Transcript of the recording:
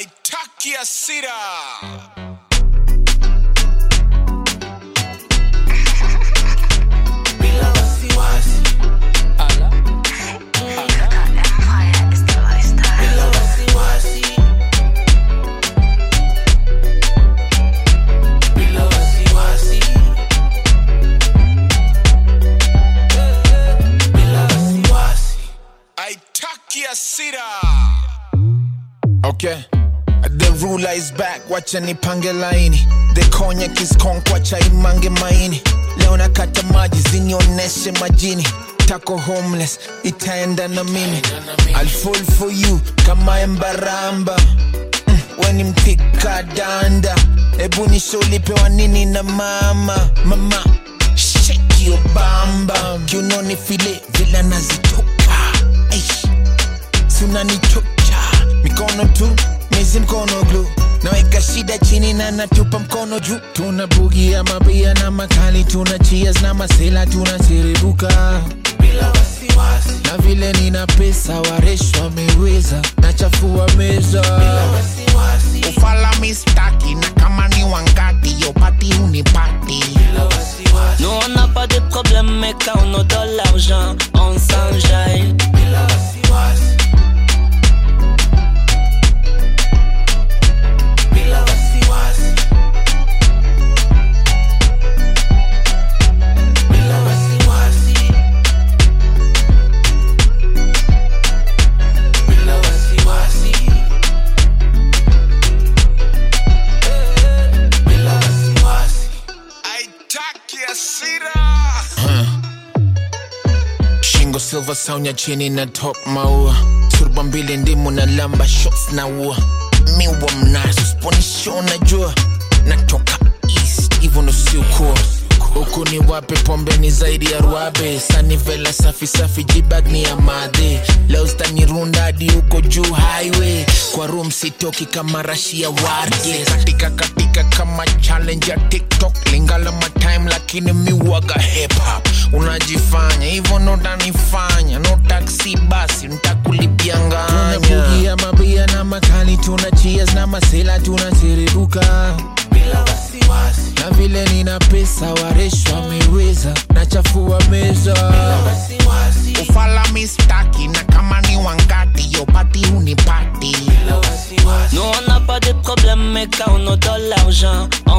haitaki hasira. bila wasiwasi, Empire is the lifestyle. bila wasiwasi, bila wasiwasi, bila wasiwasi. Haitaki hasira. Okay. The ruler is back, wacha nipange laini. The cognac is conk, wacha imange maini. Leo nakata maji zinioneshe majini. Tako homeless, itaenda na mimi. I'll fall for you kama embaramba. Mm, weni mtika danda. Ebu nisholipewa nini na mama. Mama, shake your bamba. Kiunoni file vila nazitoka. Eish sunanichocha mikono tu mizi mkono glu naweka shida chini na natupa mkono juu tuna bugia mabia na makali tuna cheers na masela tunasiribuka bila wasiwasi, na vile nina pesa waresh wameweza nachafua meza wasiwasi, ufala mistaki na kama ni wangati yopati unipati bila wasiwasi, Nous on n'a pas de problème, mais quand on a de l'argent, on s'enjaille. bila wasiwasi, bila wasiwasi, bila wasiwasi, bila wasiwasi, bila wasiwasi. Haitaki hasira. shingo silver saunya chini na top maua turba mbili ndimu na lamba shots na ua miwa mnazo sponisho najua natoka east hivyo ndo siukuwa huku ni wape pombe ni zaidi ya ruabe sanivela safi safi jibag ni ya madhe leo zitanirunda hadi huko juu highway kwa room sitoki kama rashi ya warge katika katika kama challenge ya tiktok lingala matime lakini miwaga hip hop unajifanya hivyo ndo utanifanya no taxi basi ntakulipia nganya mabia na makali tuna cheers na masela tunasiribuka bila wasiwasi, na vile nina pesa waresh wameweza nachafua meza wasiwasi, ufala mistaki na kama ni wangati yopati unipati bila wasiwasi, Nous on n'a pas de problème, mais quand on a de l'argent,